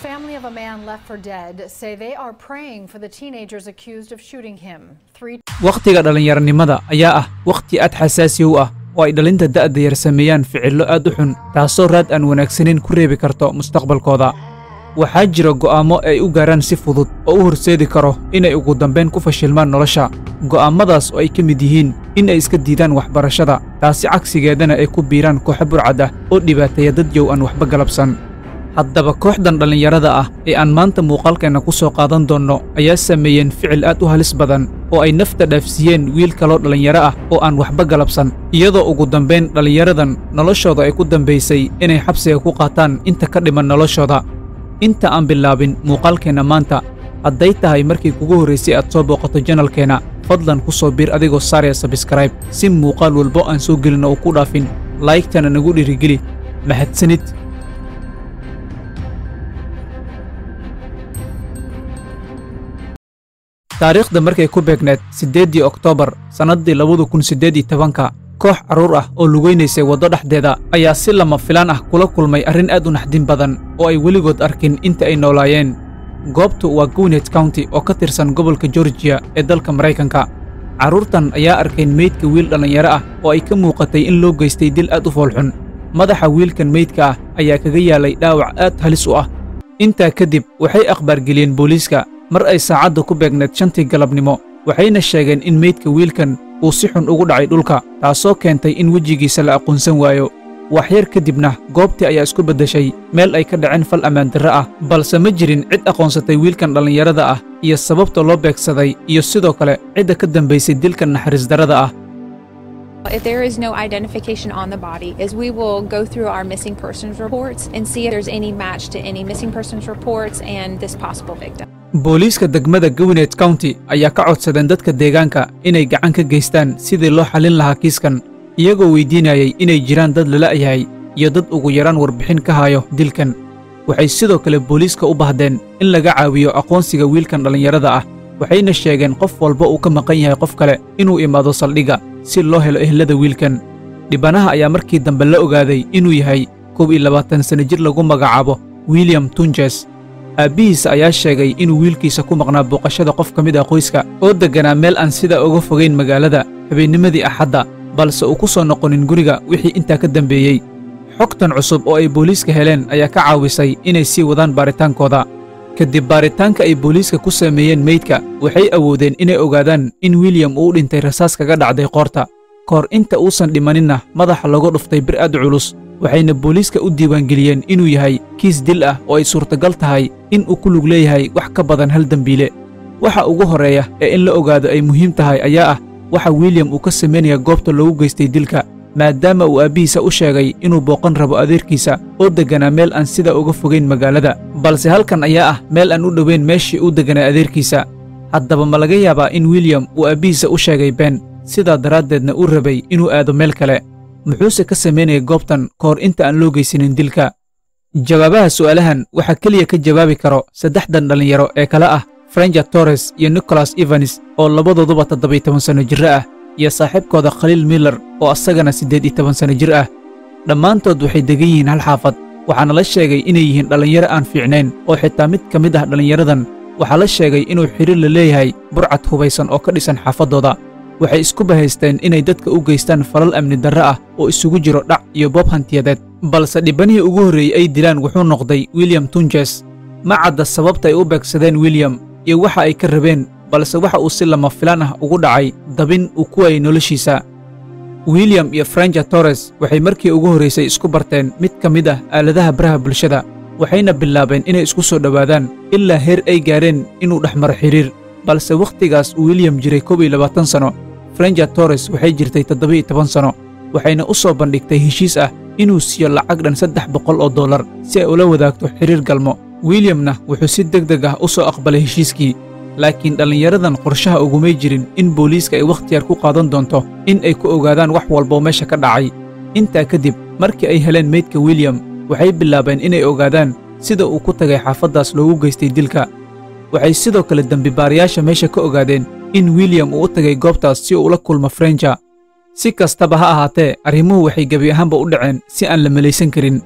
family of a man left for dead say they are praying for the teenagers accused of shooting him. Three wakhtiga dhallinyaranimada ayaa ah wakhti aad xasaasi u ah oo ay dhalinta da'da yar sameeyaan ficillo aad u xun taasoo raad aan wanaagsanin ku reebi karto mustaqbalkooda waxaa jira go'aammo ay u gaaraan si fudud oo u horseedi karo inay ugu dambayn ku fashilmaan nolosha go'aammadaas oo ay ka mid yihiin in ay iska diidaan waxbarashada taasi cagsigeedana ay ku biiraan kooxo burcad ah oo dhibaateeya dad yow aan waxba galabsan haddaba kooxdan dhallinyarada ah ee aan maanta muuqaalkeenna ku soo qaadan doonno ayaa sameeyeen ficil aad u halis badan oo ay nafta dhaafsiiyeen wiil kaloo dhallinyaro ah oo aan waxba galabsan iyadoo ugu dambayn dhallinyaradan noloshooda ay ku dambaysay inay xabsiga ku qaataan inta ka dhiman noloshooda inta aan bilaabin muuqaalkeenna maanta hadday tahay markii kugu horraysay aad soo booqato janalkeenna fadlan ku soo biir adigoo saaraya sabskrayb si muuqaal walbo aan soo gelin oo ku dhaafin laygtana nagu dhiirigeli mahadsanid taariikhda markay ku beegneed siddeeddii oktoobar sannaddii labadu kun siddeed iyo tobanka koox carruur ah oo lugaynaysay waddo dhexdeeda ayaa si lama filaan ah kula kulmay arrin aad u naxdin badan oo ay weligood arkin inta ay noolaayeen goobtu waa gwinet county oo ka tirsan gobolka georgiya ee dalka maraykanka carruurtan ayaa arkayn meydka wiil dhallinyaro ah oo ay ka muuqatay in loo geystay dil aad u foolxun madaxa wiilkan meydka ah ayaa kaga yaalay dhaawac aad halis u ah intaa kadib waxay akhbaargeliyeen booliiska mar ay saacadda ku beegneed shantii galabnimo waxayna sheegeen in meydka wiilkan uu si xun ugu dhacay dhulka taasoo keentay in wejigiisa la aqoonsan waayo waxyar kadibna goobtii ayaa isku beddeshay meel ay ka dhaceen fal ammaandarre ah balse ma jirin cid aqoonsatay wiilkan dhallinyarada ah iyo sababta loo beegsaday iyo sidoo kale cidda ka dambaysay dilkan naxariisdarrada ah If there is no identification on the body, is we will go through our missing persons reports and see if there's any match to any missing persons reports and this possible victim. booliiska degmada gwinet county ayaa ka codsadeen dadka deegaanka inay gacan ka geystaan sidii loo xallin lahaa kiiskan iyagoo weydiinayay inay jiraan dad lala'yahay iyo dad ugu yaraan warbixin ka hayo dilkan waxay sidoo kale booliiska u bahdeen in laga caawiyo aqoonsiga wiilkan dhallinyarada ah waxayna sheegeen qof walba uu ka maqan yahay qof kale inuu imaado saldhigga si loo helo ehlada wiilkan dhibanaha ayaa markii dambe la ogaaday inuu yahay kow iyo labaatan sanno jir lagu magacaabo william tunjes aabbihiisa ayaa sheegay inuu wiilkiisa ku maqnaa booqashada qof ka mid ah qoyska oo degganaa meel aan sidaa uga fogayn magaalada habeennimadii axadda balse uu ku soo noqonin guriga wixii intaa ka dambeeyey xogtan cusub oo ay booliiska heleen ayaa ka caawisay inay sii wadaan baaritaankooda kadib baaritaanka ay booliiska ku sameeyeen meydka waxay awoodeen inay ogaadaan in william uu u dhintay rasaas kaga dhacday qoorta kahor inta uusan dhimaninna madaxa lagu dhuftay bir aad culus waxayna booliiska u diiwaangeliyeen inuu yahay kiis dil ah oo ay suurtagal tahay in uu ku lug leeyahay wax ka badan hal dembiile waxa ugu horreeya ee in la ogaado ay muhiim tahay ayaa ah waxa william uu ka samaynaya goobta loogu geystay dilka maadaama uu aabbihiisa u sheegay inuu booqan rabo adeerkiisa oo degganaa meel aan sidaa uga fogayn magaalada balse halkan ayaa ah meel aan u dhowayn meeshii uu degganaa adeerkiisa haddaba ma laga yaabaa in william uu aabbihiisa u sheegay been sidaa daraaddeedna uu rabay inuu aado meel kale muxuuse ka samaynaya goobtan ka hor inta aan loo geysanin dilka jawaabaha su'aalahan waxaa keliya ka jawaabi karo saddexdan dhallinyaro ee kale ah frenja torres iyo nicholas evanes oo labadooduba toddobiyo toban sanno jirro ah iyo saaxiibkooda khaliil miller oo asagana siddeed iyo toban sanno jir ah dhammaantood waxay degan yihiin hal xaafad waxaana la sheegay inay yihiin dhallinyaro aan fiicnayn oo xitaa mid ka mid ah dhallinyaradan waxaa la sheegay inuu xidhiir la leeyahay burcad hubaysan oo ka dhisan xaafaddooda waxay isku bahaysteen inay dadka u geystaan falal amni darre ah oo isugu jiro dhac iyo boob hantiyadeed balse dhibbanihii ugu horreeyey ay dilaan wuxuu noqday william tunjes ma cadda sababta ay u beegsadeen william iyo waxa ay ka rabeen balse waxa uu si lama filaan ah ugu dhacay dabin uu ku waayay noloshiisa william iyo frenja torres waxay markii ugu horraysay isku barteen mid ka mid ah aaladaha baraha bulshada waxayna bilaabeen inay isku soo dhowaadaan ilaa heer ay gaareen inuu dhex maro xidhiir balse wakhtigaas uu william jiray kow iyo labaatan sanno frenja torres waxay jirtay toddoba-iyo toban sanno waxayna u soo bandhigtay heshiis ah inuu siiyo lacag dhan saddex boqol oo dollar si ay ula wadaagto xidhiir galmo williamna wuxuu si deg deg ah u soo aqbalay heshiiskii laakiin dhallinyaradan qorshaha ugumay jirin in booliiska ay wakhti yar ku qaadan doonto in ay ku ogaadaan wax walboo meesha ka dhacay intaa kadib markii ay heleen meydka william waxay bilaabeen inay ogaadaan sida uu ku tagay xaafaddaas loogu geystay dilka waxay sidoo kale dembibaarayaasha meesha ka ogaadeen in william uu u tagay goobtaas si uu ula kulmo frenja si kastaba ha ahaatee arrimuhu waxay gebi ahaanba u dhaceen si aan la melaysan karin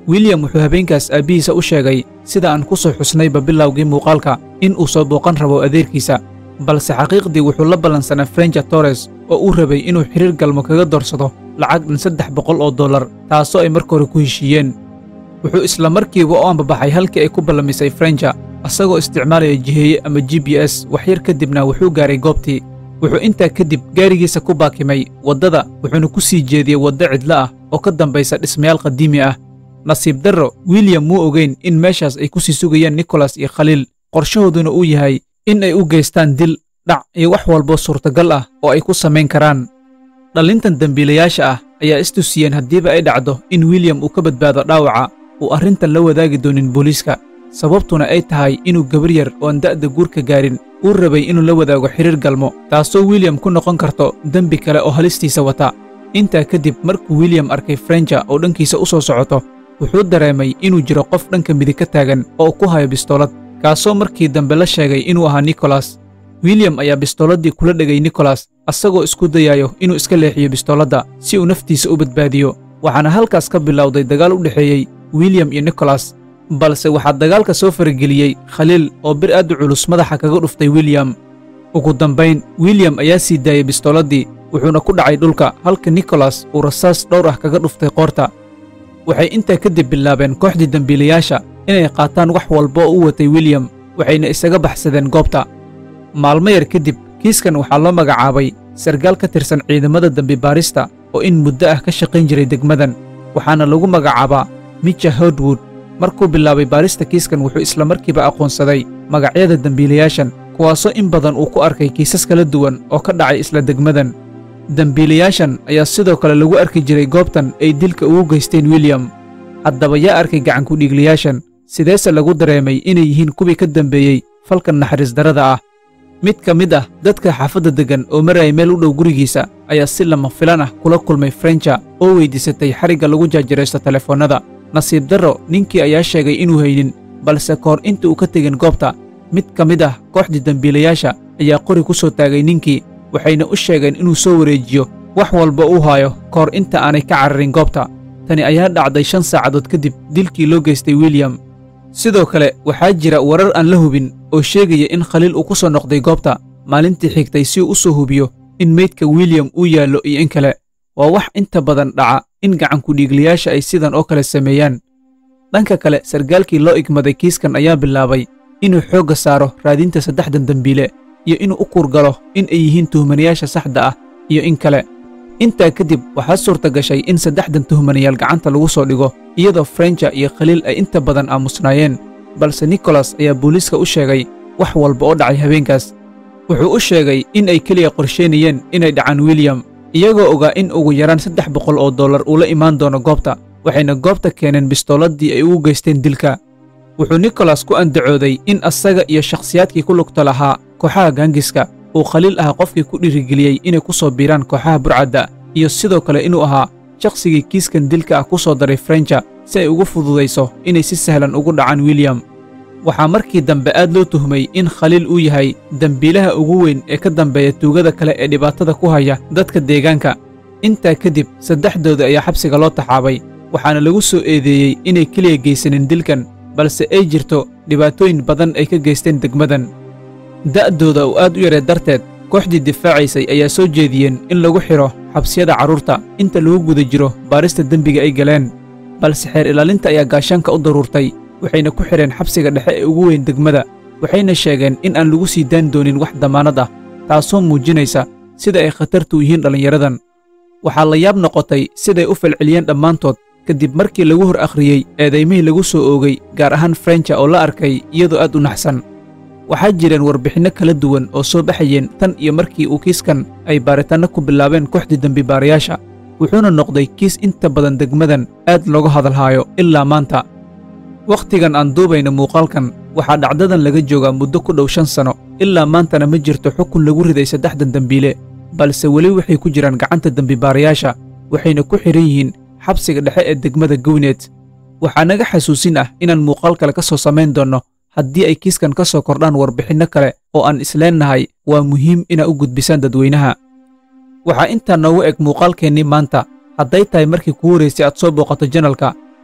william wuxuu habeenkaas aabbihiisa u sheegay sida aan ku soo xusnayba bilowgii muuqaalka in uu soo booqan rabo adeerkiisa balse xaqiiqdii wuxuu la ballansanaa frenja torres oo uu rabay inuu xidhiir galmo kaga doorsado lacag dhan saddex boqol oo dollar taasoo ay marka hore ku heshiiyeen wuxuu isla markiiba u ambabaxay halkii ay ku ballamisay frenja asagoo isticmaalaya jiheeye ama g b s waxyar kadibna wuxuu gaaray goobtii wuxuu intaa kadib gaarigiisa ku baakimay waddada wuxuuna ku sii jeediyey waddo cidlo ah oo ka dambaysa dhismayaal qadiimi ah nasiib darro william muu ogeyn in meeshaas ay ku sii sugayaan nikolas iyo khaliil qorshahooduna uu yahay in ay u geystaan dil dhac iyo wax walboo suurtagal ah oo ay ku samayn karaan dhallintan dembiilayaasha ah ayaa istusiyeen haddiiba ay dhacdo in william uu ka badbaado dhaawaca uu arrintan la wadaagi doonin booliiska sababtuna ay tahay inuu gabar yar oon da'da guurka gaarin uu rabay inuu la wadaago xidhiir galmo taasoo william ku noqon karto dembi kale oo halistiisa wata intaa kadib markuu william arkay frenja oo dhankiisa u soo socoto wuxuu dareemay inuu jiro qof dhanka midig ka taagan oo ku hayo bistoolad kaasoo markii dambe la sheegay inuu ahaa nikolas william ayaa bistooladii kula dhegay nikolas asagoo isku dayayo inuu iska leexiyo bistooladda si uu naftiisa u badbaadiyo waxaana halkaas ka bilowday dagaal u dhexeeyey william iyo nikolas balse waxaa dagaalka soo farageliyey khaliil oo bir aad u culus madaxa kaga dhuftay william ugu dambayn william ayaa sii daayey bistooladii wuxuuna ku dhacay dhulka halka nikolas uu rasaas dhowr ah kaga dhuftay qoorta waxay intaa kadib bilaabeen kooxdii dembiilayaasha inay qaataan wax walba oo u watay william waxayna isaga baxsadeen goobta maalmo yar kadib kiiskan waxaa loo magacaabay sargaal ka tirsan ciidamada dembibaarista oo in muddo ah ka shaqayn jiray degmadan waxaana lagu magacaabaa micha hodwood markuu bilaabay baarista kiiskan wuxuu isla markiiba aqoonsaday magacyada dembiilayaashan kuwaasoo in badan uu ku arkay kiisas kala duwan oo ka dhacay isla degmadan dembiilayaashan ayaa sidoo kale lagu arki jiray goobtan ay dilka ugu geysteen william haddaba yaa arkay gacankudhiigliyaashan sideese lagu dareemay inay yihiin kuwii ka dambeeyey falkan naxariis darrada ah mid ka mid ah dadka xaafadda deggan oo maraya meel u dhow gurigiisa ayaa si lama filan ah kula kulmay frenja oo weyddiisatay xarigga lagu jaajaraysto telefoonnada nasiib darro ninkii ayaa sheegay inuu haynin balse kahor inta uu ka tegin goobta mid ka mid ah kooxdii dembiilayaasha ayaa qori ku soo taagay ninkii waxayna u sheegeen inuu soo wareejiyo wax walba uu haayo kahor inta aanay ka cararin goobta tani ayaa dhacday shan saacadood kadib dilkii loo geystay william sidoo kale waxaa jira warar aan la hubin oo sheegaya in khaliil uu ku soo noqday goobta maalintii xigtay si uu u soo hubiyo in meydka william uu yaallo iyo in kale waa wax inta badan dhaca in gacankudhiigliyaasha ay sidan oo kale sameeyaan dhanka kale sargaalkii loo igmaday kiiskan ayaa bilaabay inuu xoogga saaro raadinta saddexdan dembiile iyo inuu u kuurgalo in ay yihiin tuhmanayaasha saxda ah iyo in kale intaa kadib waxaa suurta gashay in saddexdan tuhmanayaal gacanta lagu soo dhigo iyadoo frenja iyo khaliil ay inta badan aamusnaayeen balse nikolas ayaa booliiska u sheegay wax walba oo dhacay habeenkaas wuxuu u sheegay in ay keliya qorsheynayeen inay dhacaan william iyagoo ogaa in ugu yaraan saddex boqol oo dollar uu la imaan doono goobta waxayna goobta keeneen bistooladii ay ugu geysteen dilka wuxuu nikolas ku andacooday in asaga iyo shakhsiyaadkii ku lugta lahaa kooxaha gaangiska uu khaliil ahaa qofkii ku dhiirigeliyey inay ku soo biiraan kooxaha burcadda iyo sidoo kale inuu ahaa shakhsigii kiiskan dilka ah ku soo daray frenja si ay ugu fududayso inay si sahlan ugu dhacaan william waxaa markii dambe aad loo tuhmay in khaliil uu yahay dembiilaha ugu weyn ee ka dambeeya tuugada kale ee dhibaatada ku haya dadka deegaanka intaa kadib saddexdooda ayaa xabsiga loo taxaabay waxaana lagu soo eedeeyey inay keliya geysanin dilkan balse ay jirto dhibaatooyin badan ay ka geysteen degmadan da'dooda oo aad u yaree darteed kooxdii difaacaysay ayaa soo jeediyeen in lagu xidho xabsiyada carruurta inta lagu guda jiro baarista dembiga ay galeen balse xeer ilaalinta ayaa gaashaanka u daruurtay waxayna ku xidheen xabsiga dhexe ee ugu weyn degmada waxayna sheegeen in aan lagu sii daan doonin wax damaanad ah taasoo muujinaysa sida ay khatartu yihiin dhallinyaradan waxaa la yaab noqotay siday u falceliyeen dhammaantood kadib markii lagu hor akhriyey eedaymihii lagu soo oogay gaar ahaan frenja oo la arkay iyadoo aad u naxsan waxaa jireen warbixinno kala duwan oo soo baxayeen tan iyo markii uu kiiskan ay baaritaanno ku bilaabeen kooxdii dembibaarayaasha wuxuuna noqday kiis inta badan degmadan aad looga hadalhaayo ilaa maanta wakhtigan aan duubayna muuqaalkan waxaa dhacdadan laga joogaa muddo ku dhow shan sano ilaa maantana ma jirto xukun lagu riday saddexdan dembiile balse weli waxay ku jiraan gacanta dembibaarayaasha waxayna ku xidhan yihiin xabsiga dhexe ee degmada gowneed waxaa naga xasuusin ah inaan muuqaal kale ka soo samayn doonno haddii ay kiiskan ka soo kordhaan warbixinno kale oo aan isleennahay waa muhiim inaa u gudbisaan dadweynaha waxaa intaa noogu eg muuqaalkeennii maanta hadday tahay markii kuu horaysay aad soo booqato janalka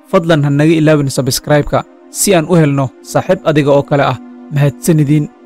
fadlan ha naga ilaawin sabskraibka si aan u helno saaxiib adiga oo kale ah mahadsanidin